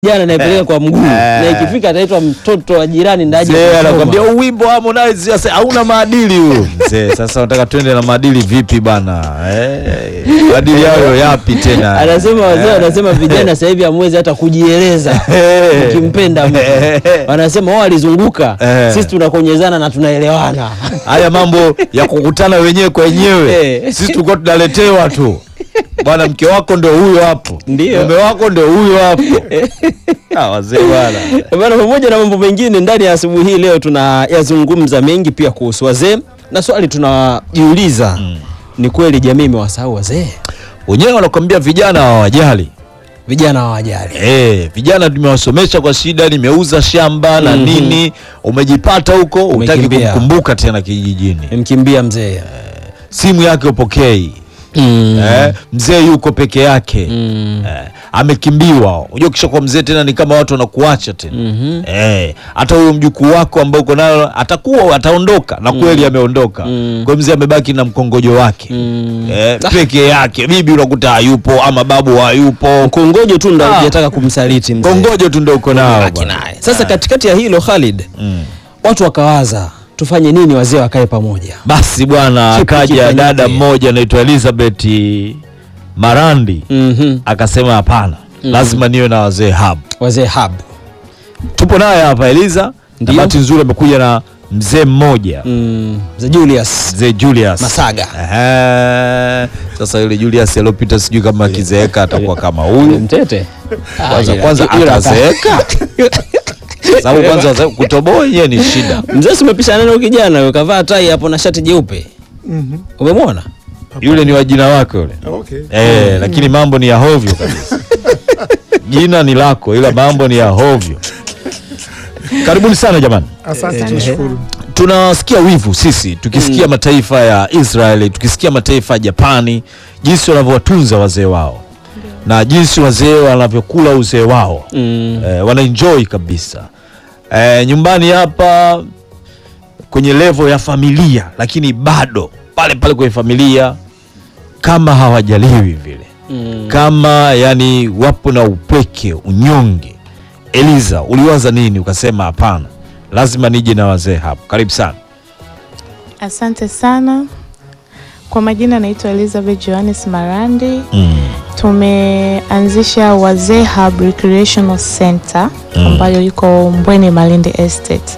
jana naipeleka kwa mguu na ikifika ataitwa mtoto wa jirani ndaje Mzee kusoma. anakwambia "Huu wimbo wa Harmonize sasa hauna maadili huu. Mzee, sasa unataka twende na maadili vipi bana? Eh, maadili hayo yapi tena? anasema wazee wanasema vijana sasa hivi hamwezi hata kujieleza Eh. ukimpenda mtu wanasema wao walizunguka Eh. sisi tunakonyezana na tunaelewana Haya mambo ya kukutana wenyewe kwa wenyewe. Eh. Sisi tulikuwa tunaletewa tu. Bwana mke wako ndio huyo hapo. Ndio. Mume wako ndio huyo hapo. Ah, wazee bwana. bana pamoja na mambo mengine ndani ya asubuhi hii leo tunayazungumza mengi pia kuhusu wazee na swali tunajiuliza ni kweli jamii imewasahau wazee Wenyewe wanakwambia vijana hawajali. vijana hawajali Eh, vijana tumewasomesha kwa shida, nimeuza shamba na Mhm. nini, umejipata huko, utaki Umekimbia. kumkumbuka tena kijijini, mkimbia mzee simu yake upokei. Mm. Eh, mzee yuko peke yake Mm. eh, amekimbiwa. Unajua kisha kwa mzee tena ni kama watu wanakuacha tena Mhm. eh, hata huyo mjukuu wako ambao uko nayo atakuwa ataondoka na kweli ameondoka. Mm. Kwa hiyo mzee amebaki na mkongojo wake Mm. eh, peke yake. Bibi unakuta hayupo ama babu hayupo, kongojo tu ndo Ah. hajataka kumsaliti mzee kongojo tu ndio uko nao Baki bwana. naye. Sasa katikati ya hilo Khalid, Mm. watu wakawaza tufanye nini wazee wakae pamoja. Basi bwana, Kipi akaja kifanyike? dada mmoja anaitwa Elizabeth Marandi Mhm. akasema hapana, lazima niwe na wazee hub. Wazee hub. Tupo naye hapa Eliza, na Ndio. bahati nzuri amekuja na mzee mmoja Mm. Mzee Julius mzee Julius Masaga. Ehe. Sasa yule Julius aliyopita sijui kama akizeeka atakuwa kama Yule huyu mtete. kwanza, Ah, ila- kwanza ila- atazeeka sababu kwanza waze- kutoboa yenyewe ni shida. Mzee si umepishana naye kijana yule kavaa tai hapo na shati jeupe. Umemwona? Yule ni wa jina wake yule Okay. Eh, lakini mambo ni ya hovyo kabisa. Jina ni lako ila mambo ni ya hovyo. Karibuni sana jamani. Asante, tunashukuru. Tunasikia wivu sisi tukisikia mataifa ya Israeli, tukisikia mataifa ya Japani, jinsi wanavyowatunza wazee wao na jinsi wazee wanavyokula uzee wao Mm. eh, wanaenjoy kabisa eh, nyumbani hapa kwenye levo ya familia, lakini bado pale pale kwenye familia kama hawajaliwi vile Mm. kama yani wapo na upweke unyonge. Eliza, uliwaza nini ukasema hapana, lazima nije na wazee hapo? Karibu sana. Asante sana. Kwa majina naitwa Elizabeth Johannes Marandi. mm. Tumeanzisha Wazee Hub Recreational Center ambayo iko Mbweni Malindi Estate.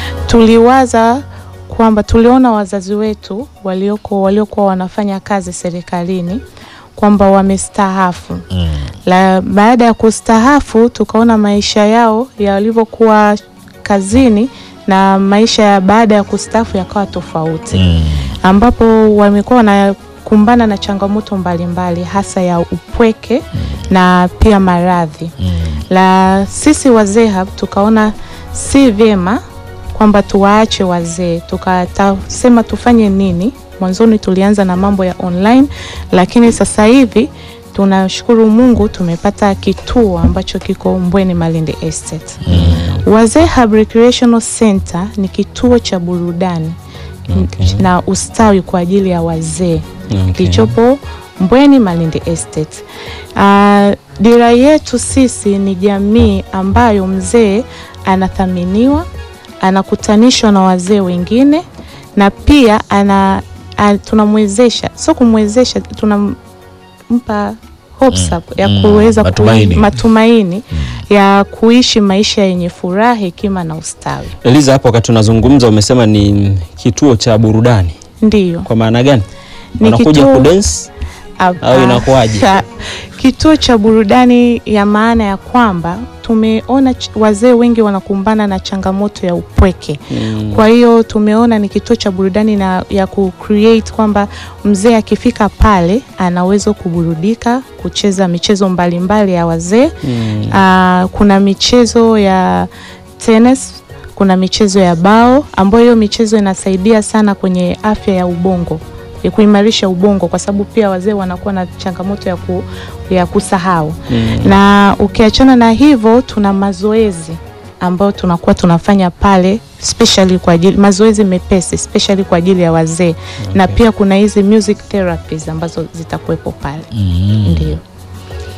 Tuliwaza kwamba tuliona wazazi wetu walioko waliokuwa wanafanya kazi serikalini kwamba wamestaafu. Mm. La, baada ya kustaafu tukaona maisha yao yalivyokuwa kazini na maisha ya baada ya kustaafu yakawa tofauti Mm. ambapo wamekuwa wanakumbana na changamoto mbalimbali hasa ya upweke na pia maradhi. Mm. La sisi wazee hapa tukaona si vyema kwamba tuwaache wazee, tukasema tufanye nini. Mwanzoni tulianza na mambo ya online, lakini sasa hivi tunashukuru Mungu tumepata kituo ambacho kiko Mbweni Malindi Estate. Wazee Hub Recreational Center ni kituo cha burudani Okay. na ustawi kwa ajili ya wazee Okay. kilichopo Mbweni Malindi Estate. Uh, dira yetu sisi ni jamii ambayo mzee anathaminiwa, anakutanishwa na wazee wengine na pia ana, a, tunamwezesha, sio kumwezesha, tunampa hopes up ya mm, kuweza matumaini. kui, matumaini ya kuishi maisha yenye furaha, hekima na ustawi. Eliza, hapo wakati tunazungumza umesema ni kituo cha burudani. Ndiyo. Kwa maana gani? Ni Wanakuja kituo- kudance Hapa- Au inakuwaje? Cha- Kituo cha burudani ya maana ya kwamba tumeona ch- wazee wengi wanakumbana na changamoto ya upweke. Mm. Kwa hiyo tumeona ni kituo cha burudani na ya ku create kwamba mzee akifika pale anaweza kuburudika, kucheza michezo mbalimbali ya wazee. Mm. Ah, kuna michezo ya tennis, kuna michezo ya bao ambayo hiyo michezo inasaidia sana kwenye afya ya ubongo ya kuimarisha ubongo kwa sababu pia wazee wanakuwa na changamoto ya, ku, ya kusahau Mm. na ukiachana na hivyo tuna mazoezi ambayo tunakuwa tunafanya pale especially kwa ajili mazoezi mepesi especially kwa ajili ya wazee na pia kuna hizi music therapies ambazo zitakuwepo pale Mm. ndio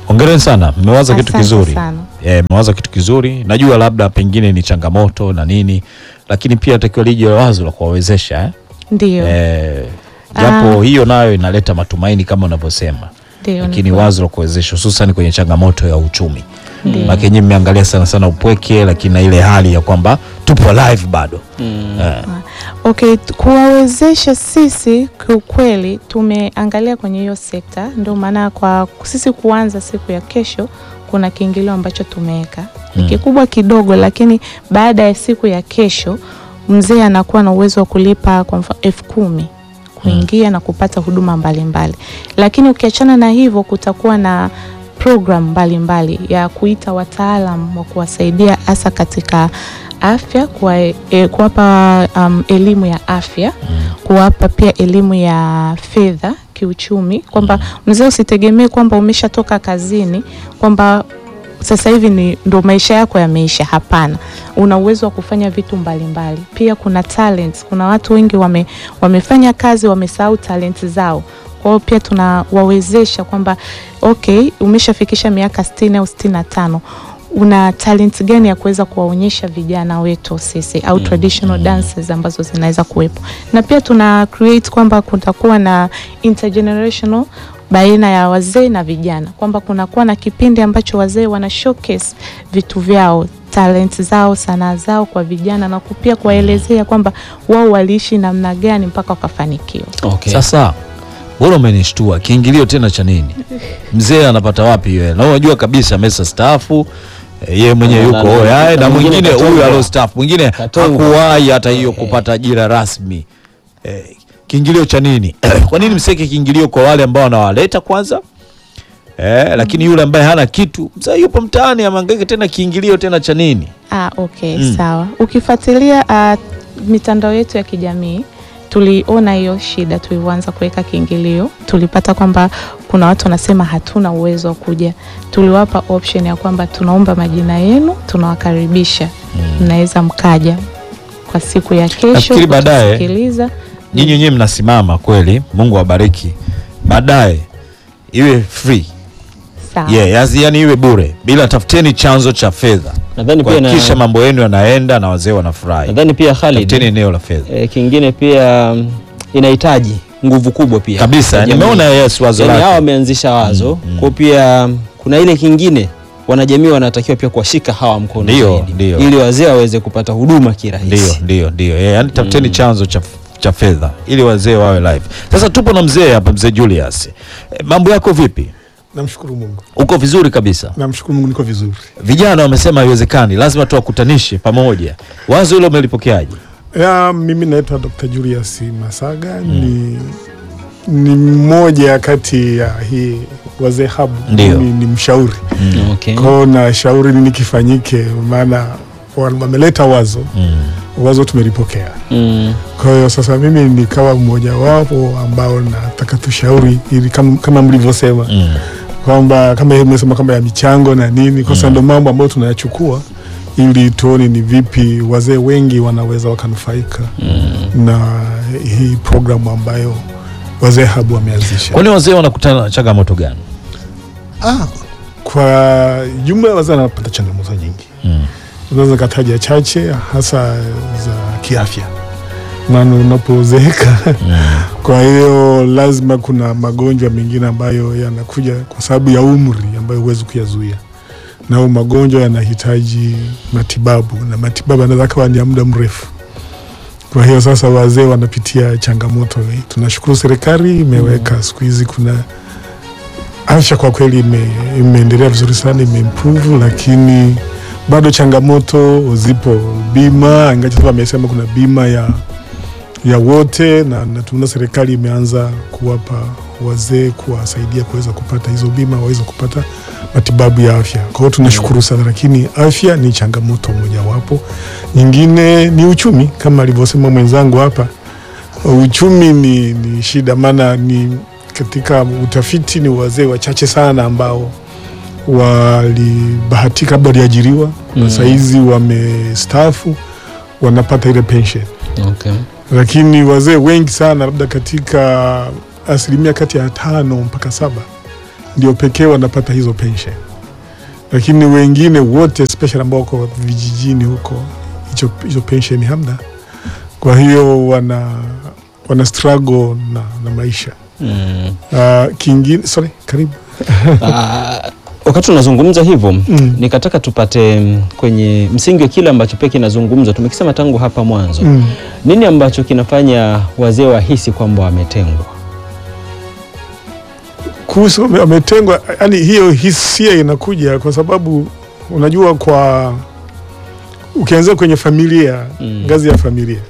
Hongereni sana, mmewaza kitu Asante kizuri. sana. Eh, mmewaza kitu kizuri. Najua labda pengine ni changamoto na nini, lakini pia takiwa lije wazo la kuwawezesha eh? Ndio, Eh, japo hiyo nayo inaleta matumaini kama unavyosema, ndio, ni lakini kweli. wazo la kuwezesha hususan kwenye changamoto ya uchumi Ndio. maana nyinyi mmeangalia sana sana upweke, lakini na ile hali ya kwamba tupo live bado eh, Okay, t- kuwawezesha sisi kiukweli tumeangalia kwenye hiyo sekta, ndio maana kwa sisi kuanza siku ya kesho kuna kiingilio ambacho tumeweka ni Mm. kikubwa kidogo, lakini baada ya siku ya kesho mzee anakuwa na uwezo wa kulipa kwa mfano elfu kumi kuingia na kupata huduma mbalimbali lakini ukiachana na hivyo kutakuwa na program mbalimbali ya kuita wataalam wa kuwasaidia hasa katika afya kuwa, e, kuwapa um, elimu ya afya kuwapa pia elimu ya fedha kiuchumi kwamba mzee usitegemee kwamba umeshatoka kazini kwamba sasa hivi ni ndo maisha yako yameisha. Hapana, una uwezo wa kufanya vitu mbalimbali mbali. Pia kuna talents, kuna watu wengi wame, wamefanya kazi wamesahau talent zao. Kwa hiyo pia tunawawezesha kwamba okay, umeshafikisha miaka sitini au sitini na tano una talent gani ya kuweza kuwaonyesha vijana wetu sisi au traditional dances ambazo zinaweza kuwepo, na pia tuna create kwamba kutakuwa na intergenerational baina ya wazee na vijana, kwamba kunakuwa na kipindi ambacho wazee wana showcase vitu vyao talent zao sanaa zao kwa vijana na pia kuwaelezea kwamba wao waliishi namna gani mpaka wakafanikiwa. Okay. Sasa bora umenishtua, kiingilio tena cha nini? Mzee anapata wapi hiyo? Na unajua kabisa amesa staafu eh, yeye mwenyewe Na- yuko na- na- oyae na na mwingine mwingine katongwa. huyu alostaafu mwingine Katongwa. hakuwahi hata hiyo Eh. kupata ajira rasmi. Eh, kiingilio cha nini? Kwa nini mseke kiingilio kwa wale ambao wanawaleta kwanza? Eh, lakini yule ambaye hana kitu mzee yupo mtaani amangaike tena kiingilio tena cha nini? Ah, okay, Mm. sawa. Ukifuatilia uh, mitandao yetu ya kijamii tuliona hiyo shida tulivyoanza kuweka kiingilio, tulipata kwamba kuna watu wanasema hatuna uwezo wa kuja. Tuliwapa option ya kwamba tunaomba majina yenu, tunawakaribisha, mnaweza mkaja kwa siku ya kesho Nafikiri baadaye- kutusikiliza. Nyinyi wenyewe mnasimama kweli, Mungu awabariki. Baadaye iwe free. Sawa. Yeah, yazi yani iwe bure bila tafuteni chanzo cha fedha Nadhani pia kuhakikisha na, mambo yenu yanaenda na wazee wanafurahi. nadhani pia Khalid Tafuteni eneo la fedha eh, kingine pia mm, inahitaji nguvu kubwa pia kabisa. ya jamii. Nimeona yes wazo yani hao lake. wameanzisha wazo Mm, mm. kwa pia mm, kuna ile kingine wanajamii wanatakiwa pia kuwashika hawa mkono Ndio, zaidi, ndio. ili wazee waweze kupata huduma Ndio, kirahisi. ndio, ndio. Yeah, yani tafuteni chanzo cha cha fedha ili wazee wawe live. Sasa tupo na mzee hapa, mzee Julius. E, mambo yako vipi? Namshukuru Mungu, Uko vizuri kabisa. namshukuru Mungu, niko vizuri. Vijana wamesema haiwezekani, lazima tuwakutanishe pamoja. Wazo hilo umelipokeaje? Ya, mimi naitwa Dr. Julius Masaga ni ni mmoja kati ya hii wazee habu, Ndio. mimi ni mshauri Okay. kwao, na shauri nini kifanyike, maana wa- wameleta wazo, Mm. wazo tumelipokea. Mm. Kwa hiyo sasa mimi nikawa mmoja wapo ambao nataka tushauri ili kama, kama mlivyosema Mm. kwamba kama hiyo mmesema kwamba ya michango na nini, kwa sababu ndo mambo ambayo tunayachukua ili tuone ni vipi wazee wengi wanaweza wakanufaika na hii programu ambayo wazee habu wameanzisha. Kwani wazee wanakutana na changamoto gani? Ah, kwa jumla wazee wanapata changamoto nyingi, Mm. unaweza kataja chache, hasa za kiafya, maana unapozeeka kwa hiyo lazima kuna magonjwa mengine ambayo yanakuja kwa sababu ya umri ambayo huwezi kuyazuia, na hayo magonjwa yanahitaji matibabu na matibabu yanaweza kawa ni ya muda mrefu. Kwa hiyo sasa wazee wanapitia changamoto hii. Tunashukuru serikali imeweka siku hizi kuna afya kwa kweli ime, imeendelea vizuri sana, imeimprove, lakini bado changamoto zipo. Bima ingawa sasa wamesema kuna bima ya ya wote na, na tunaona serikali imeanza kuwapa wazee kuwasaidia kuweza kupata hizo bima waweze kupata matibabu ya afya. Kwa hiyo tunashukuru sana, lakini afya ni changamoto mojawapo. Nyingine ni uchumi, kama alivyosema mwenzangu hapa, uchumi ni, ni shida, maana ni katika utafiti ni wazee wachache sana ambao walibahatika labda waliajiriwa Mm. sasa hizi wamestaafu wanapata ile pension Okay. lakini wazee wengi sana labda katika asilimia kati ya tano mpaka saba ndio pekee wanapata hizo pension, lakini wengine wote especially ambao wako vijijini huko hicho hizo pension hamna. Kwa hiyo wana wana struggle na, na maisha Mm. uh, kingine sorry, karibu Ah, wakati tunazungumza hivyo Mm. nikataka tupate mm, kwenye msingi wa kile ambacho pia kinazungumzwa, tumekisema tangu hapa mwanzo mm. nini ambacho kinafanya wazee wahisi kwamba wametengwa? kuhusu wame- wametengwa, yani hiyo hisia inakuja kwa sababu unajua, kwa ukianzia kwenye familia Mm. ngazi ya familia,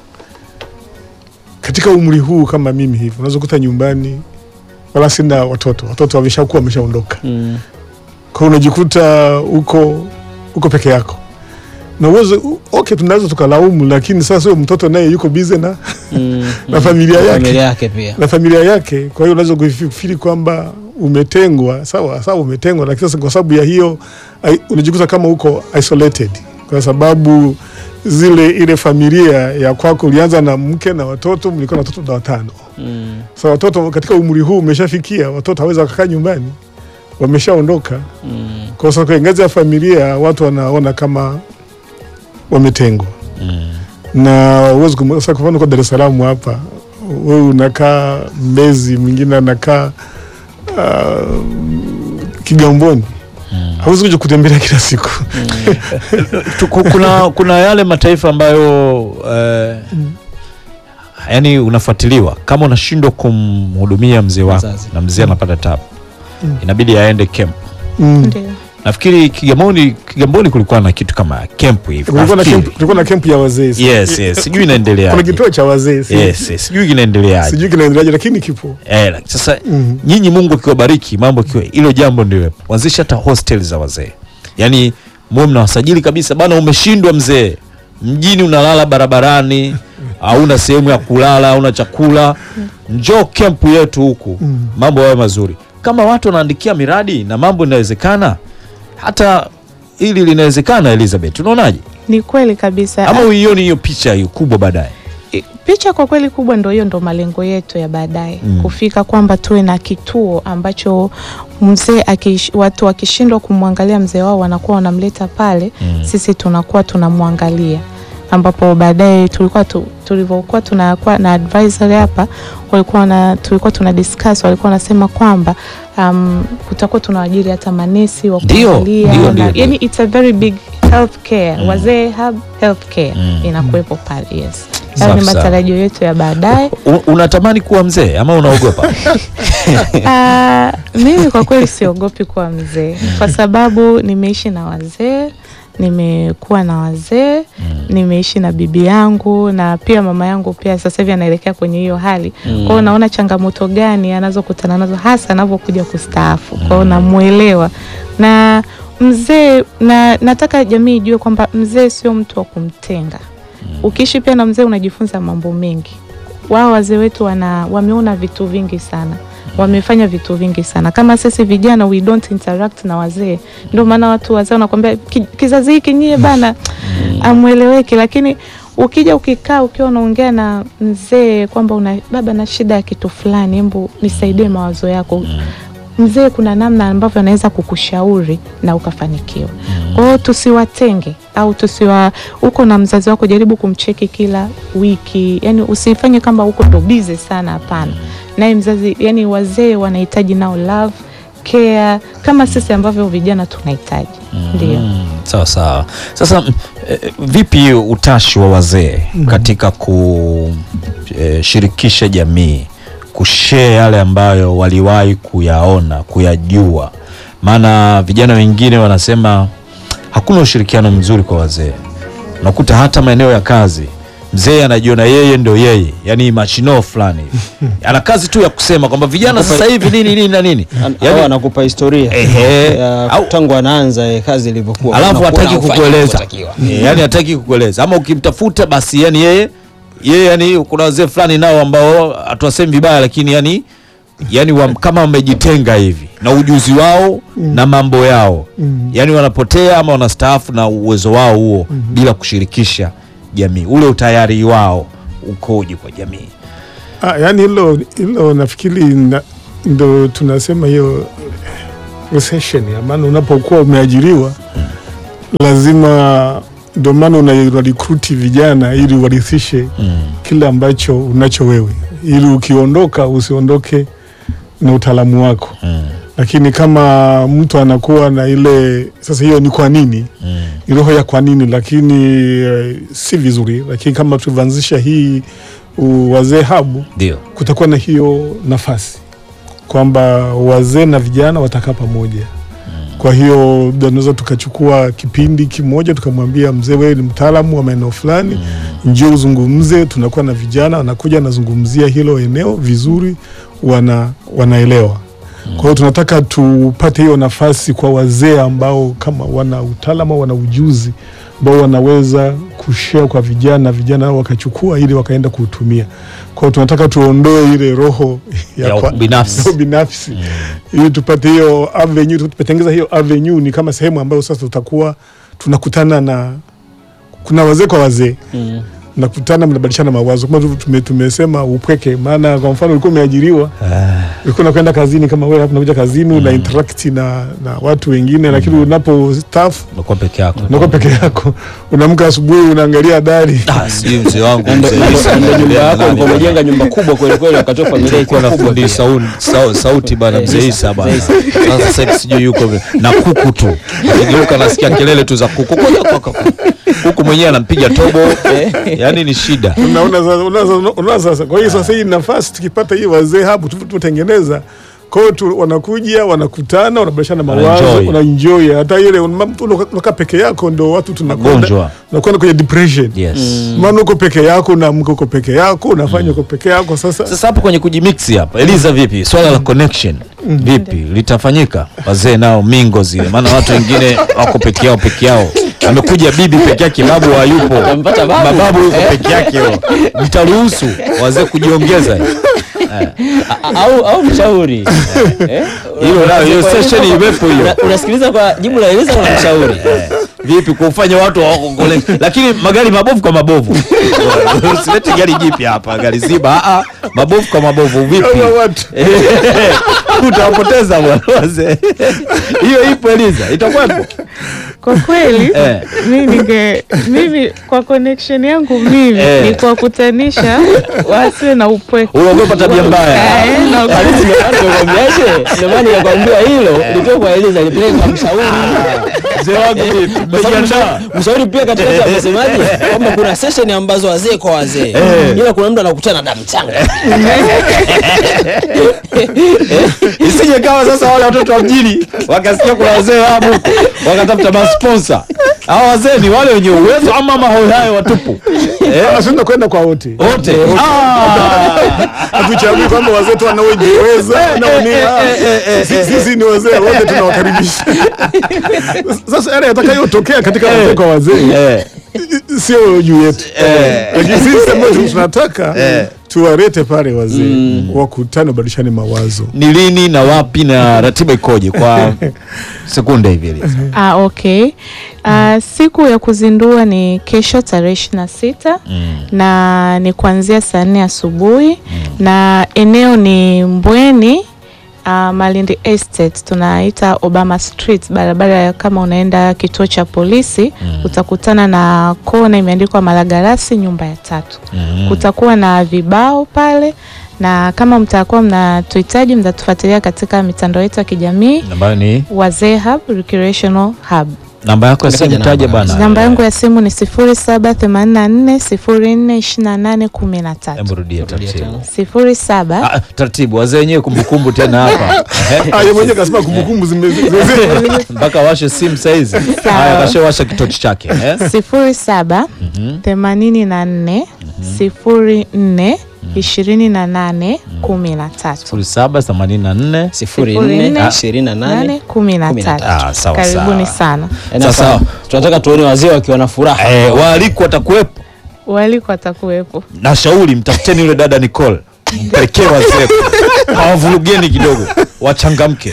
katika umri huu kama mimi hivi, unaweza kuta nyumbani wala sina watoto, watoto wameshakuwa wameshaondoka, Mm. kwa hiyo unajikuta uko uko peke yako na uwezo okay, tunaweza tukalaumu, lakini sasa huyo mtoto naye yuko bize na Mm. Na familia yake. familia yake pia na familia yake. Kwa hiyo unaweza kufikiri kwamba umetengwa, sawa sawa, umetengwa, lakini sasa kwa sababu ya hiyo ai- unajikuta kama uko isolated, kwa sababu zile ile familia ya kwako ulianza na mke na watoto, mlikuwa na watoto na watano. mm. Sasa watoto katika umri huu umeshafikia, watoto hawezi wakakaa nyumbani, wameshaondoka. Mm. Kwa sababu kwenye ngazi ya familia watu wanaona kama wametengwa Mm. na uwezi kum- sasa kwa mfano kwa Dar es Salaam hapa, wewe unakaa Mbezi, mwingine anakaa uh, Kigamboni, hauwezi kuja kutembelea kila siku Tu- ku- kuna, kuna yale mataifa ambayo eh, yani unafuatiliwa kama unashindwa kumhudumia mzee wako Mzazi. na mzee anapata tabu Mm. inabidi aende camp. mm. Ndio. Nafikiri Kigamboni, Kigamboni kulikuwa na kitu kama camp hivi. Kulikuwa na Nafikiri. camp- kulikuwa na kempu ya wazee Yes, yes. Sijui inaendelea. kuna kituo cha wazee si- Yes, yes. Sijui kinaendeleaje. sijui kinaendeleaje, lakini kipo Eh, like, sasa mm. nyinyi Mungu akiwabariki mambo kiwa hilo jambo ndio wanzisha hata hostel za wazee, yaani muwe mnawasajili kabisa bana, umeshindwa mzee, mjini unalala barabarani, hauna sehemu ya kulala, hauna chakula, njoo kempu yetu huku, Mm. mambo yawe mazuri. Kama watu wanaandikia miradi na mambo inawezekana, hata hili linawezekana. Elizabeth, unaonaje? Ni kweli kabisa. Ama uioni hiyo picha hiyo kubwa baadaye? I- picha kwa kweli kubwa ndo hiyo, ndo malengo yetu ya baadaye Mm. kufika kwamba tuwe na kituo ambacho mzee akish- watu wakishindwa kumwangalia mzee wao wanakuwa wanamleta pale Mm. sisi tunakuwa tunamwangalia ambapo baadaye tulikuwa tu, tulivyokuwa tunakuwa na advisory hapa walikuwa na tulikuwa tuna discuss walikuwa wanasema kwamba um, kutakuwa tunawaajiri hata manesi wa Ndio, kuangalia ndio, na- ndio, ndio. yani it's a very big healthcare Mm. wazee hub healthcare Mm. inakuwepo pale yes hayo ni Safi sawa. matarajio yetu ya baadaye U- unatamani kuwa mzee ama unaogopa? Ah, mimi kwa kweli siogopi kuwa mzee kwa sababu nimeishi na wazee nimekuwa na wazee nimeishi na bibi yangu na pia mama yangu pia sasa hivi anaelekea kwenye hiyo hali Mm. kwa hiyo naona changamoto gani anazokutana nazo hasa anavyokuja kustaafu kwa hiyo namwelewa na mzee na nataka jamii ijue kwamba mzee sio mtu wa kumtenga ukiishi pia na mzee unajifunza mambo mengi wao wazee wetu wana wameona vitu vingi sana wamefanya vitu vingi sana kama sisi vijana we don't interact na wazee ndio maana watu wazee wanakwambia "Ki- kizazi hiki nyie bana amweleweki lakini ukija ukikaa ukiwa unaongea na mzee kwamba una baba na shida ya kitu fulani hebu nisaidie mawazo yako mzee kuna namna ambavyo anaweza kukushauri na ukafanikiwa kwa hiyo tusiwatenge au tusiwa uko na mzazi wako jaribu kumcheki kila wiki yani usifanye kama uko ndo bize sana hapana naye mzazi yani wazee wanahitaji nao love care kama sisi ambavyo vijana tunahitaji ndio Mm, sawa sawa. Sasa mm, eh, vipi utashi wa wazee katika kushirikisha jamii, kushare yale ambayo waliwahi kuyaona, kuyajua? Maana vijana wengine wanasema hakuna ushirikiano mzuri kwa wazee. Unakuta hata maeneo ya kazi mzee anajiona yeye ndo yeye, yani machino fulani hivi. ana kazi tu ya kusema kwamba vijana sasa hivi nini nini na nini, An- yani au anakupa historia Ehe. ya Au- tangu anaanza eh, kazi ilivyokuwa alafu Unakuwa hataki haufanyi kukueleza inavyotakiwa. Eh, yani hataki kukueleza ama ukimtafuta basi yani yeye yeye yani kuna wazee fulani nao ambao hatuwasemi vibaya lakini yani yani wa, kama wamejitenga hivi na ujuzi wao na mambo yao Mm. yani wanapotea ama wanastaafu na uwezo wao huo bila kushirikisha jamii ule utayari wao ukoje kwa jamii Ah, yani hilo hilo nafikiri na, ndo tunasema hiyo recession, ya maana unapokuwa umeajiriwa lazima, ndio maana una una recruit vijana ili warithishe Mm. kile ambacho unacho wewe, ili ukiondoka usiondoke na utaalamu wako. Mm. Lakini kama mtu anakuwa na ile sasa, hiyo ni kwa nini Mm. ni roho ya kwa nini, lakini eh, si vizuri. Lakini kama tulivyoanzisha hii uh, wazee habu, Ndio. kutakuwa na hiyo nafasi kwamba wazee na vijana watakaa pamoja. Kwa hiyo tunaweza tukachukua kipindi kimoja tukamwambia mzee, wewe ni mtaalamu wa maeneo fulani, njoo uzungumze. Tunakuwa na vijana wanakuja wanazungumzia hilo eneo vizuri, wana wanaelewa. Kwa hiyo tunataka tupate hiyo nafasi kwa wazee ambao kama wana utaalamu au wana ujuzi ambao wanaweza kushare kwa vijana, vijana hao wakachukua ili wakaenda kuutumia. Kwa hiyo tunataka tuondoe ile roho Ya kwa- ubinafsi. roho binafsi ili tupate hiyo avenue, tupatengeza hiyo avenue ni kama sehemu ambayo sasa tutakuwa tunakutana na kuna wazee kwa wazee Mm. mnakutana mnabadilishana mawazo kama tu- tume, tumesema upweke. Maana kwa mfano ulikuwa umeajiriwa, ulikuwa unakwenda kazini kama wewe hapa unakuja kazini una interact na, na watu wengine, lakini unapo staff Unakuwa peke yako. unakuwa peke yako, unaamka asubuhi unaangalia dari Ah, sijui mzee wangu Na ndo- mzee na ndo- Isa, na ndo nyumba ndio yako nani ulikuwa bwana. umejenga nyumba kubwa kweli kweli, wakati wa familia Kulikuwa ilikuwa na kubwa fundi pia. saun- sau- sauti bana Eh, mzee Isa, Isa bana. mzee Sasa sasa hivi sijui yuko vile. na kuku tu. Akigeuka nasikia kelele tu za kuku. Koja kwa- kwa- Kuku mwenyewe anampiga tobo. Yaani ni shida. unaona sasa, unaona, unaona sasa. Kwa hiyo sasa hii nafasi tukipata hii wazee hapo tu- tutengeneza kwa hiyo tu- wanakuja wanakutana, wanabadilishana mawazo, Wanaenjoy. unaenjoy. Hata ile una- mtu unakaa peke yako, ndo watu tunakwenda Magonjwa. unakwenda kwenye depression Yes. maana uko peke yako, unaamka uko peke yako, unafanya uko peke yako. Sasa Sasa hapo kwenye kujimix hapa, Eliza, vipi swala la connection vipi litafanyika? Wazee nao mingo zile, maana watu wengine wako peke yao peke yao. Amekuja bibi peke yake, babu hayupo, Amempata babu. mababu yuko Eh. peke yake. yo. Mtaruhusu wazee kujiongeza A- au au mshauri Eh? hilo nalo, hiyo Kwa- session iwepo hiyo. Una- unasikiliza kwa jibu la Eliza na mshauri vipi kufanya watu wako connect. lakini magari mabovu kwa mabovu usilete gari jipya hapa gari ziba ah, ah, mabovu kwa mabovu vipi Hawa watu utawapoteza bwana wazee hiyo ipo Eliza itakuwepo Kwa kweli Eh. mimi ninge mimi kwa connection yangu mimi Eh. ni kuwakutanisha wasiwe na upweke. unaogopa tabia mbaya Eh, na- Halisi ndio maana nimekwambiaje? Ndio maana nikakwambia hilo litoke kwa Eliza lipeleke kwa mshauri. mzee wangu vipi Kwa sababu Umejiandaa? mshauri- Mshauri pia katikati amesemaje kwamba kuna session ambazo wazee kwa wazee, ila kuna mtu anakutana na mchanga. isije kawa sasa wale watoto wa mjini wakasikia kuna wazee hapo wakatafuta masponsa hawa wazee ni wale wenye uwezo ama mahoyayo watupu eh? ashinda kwenda kwa wote wote Ah! hatuchagui kwamba wazee tu wanaojiweza wanaonia Sisi- sisi ni wazee wote tunawakaribisha sasa yale yatakayotokea katika wazee kwa wazee Eh, sio juu yetu Eh. lakini sisi ambao tunataka tuwarete pale wazee wakutane wabadilishane mawazo ni lini na wapi na ratiba ikoje kwa sekunde hivi Eliza? Ah, okay. Ah, siku ya kuzindua ni kesho tarehe ishirini na sita na ni kuanzia saa nne asubuhi na eneo ni Mbweni uh, Malindi Estate tunaita Obama Street, barabara ya kama unaenda kituo cha polisi utakutana na kona imeandikwa Malagarasi nyumba ya tatu. Kutakuwa na vibao pale na kama mtakuwa mnatuhitaji mtatufuatilia katika mitandao yetu ya kijamii ambayo ni Wazee Hub Recreational Hub. namba yako ya simu Nitaja taja namba. bana Namba yangu ya simu ni 0784042813. Hebu rudia taratibu 07 Ah, taratibu wazee wenyewe kumbukumbu tena hapa Ah, yeye mwenyewe kasema kumbukumbu zime- zime- mpaka washe simu saizi haya kashawasha kitochi chake eh? 07 84 04 28 13. sifuri saba themanini na nne sifuri Sifuri nne nne, ishirini na nane nane kumi na kumi na tatu. Ah, sawa, Karibuni sawa. sana. Eh, na Sasa- sawa. tunataka tuone wazee wakiwa na furaha eh, waalikwa watakuwepo Waliko watakuwepo. na shauri mtafuteni yule dada Nicole mpelekee wazee hawavurugeni kidogo wachangamke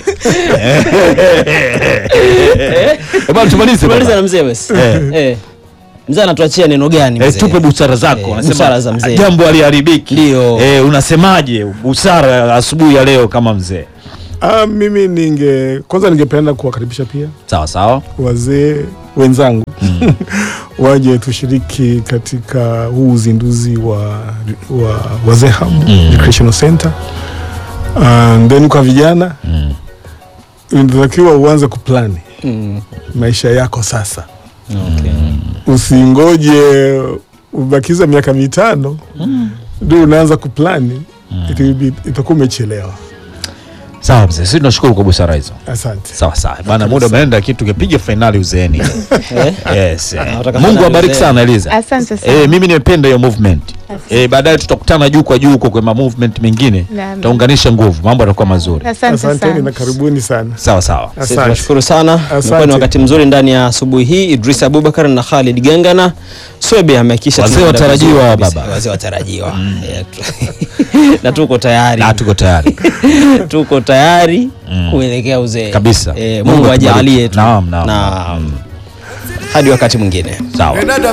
Eh, bwana tumalize tumaliza baba. na mzee basi Eh. Eh. mzee anatuachia neno gani Eh, mzee? tupe busara zako Eh, Unasema, busara za mzee. jambo aliharibiki Ndio. eh, unasemaje busara ya asubuhi ya leo kama mzee Ah, mimi ninge kwanza ningependa kuwakaribisha pia sawa sawa wazee wenzangu waje tushiriki katika huu uzinduzi wa, wa Wazee Hub Recreational Center. And then kwa vijana Mm. unatakiwa uanze kuplani Mm. maisha yako sasa, Okay. usingoje ubakiza miaka mitano ndio unaanza kuplani, Iti- itakuwa umechelewa. sawa mzee sisi tunashukuru kwa busara hizo Asante. sawa sawa bana muda umeenda kitu tukipiga fainali uzeeni yes eh. Unataka mungu fainali abariki uzeeni. sana eliza Asante sana. Eh, mimi nimependa hiyo movement eh, baadaye tutakutana juu kwa juu huko kwa ma movement mengine Naam. tutaunganisha nguvu mambo yatakuwa mazuri Asante Asanteni na sana. karibuni sana. sawa sawa Sisi Asante. tunashukuru sana. Asante. Imekuwa ni wakati mzuri ndani ya asubuhi hii. Idris Abubakar na Khalid Gangana. Swebe amehakikisha Wazee tunaenda watarajiwa vizuri wa kabisa. baba. Wazee watarajiwa. Eh, tu- na tuko tayari. na tuko tayari tuko tayari Mm. kuelekea uzee Kabisa. Eh, Mungu Mungu atubariki. ajalie tu. Naam, naam. Naam. Hadi wakati mwingine. sawa Another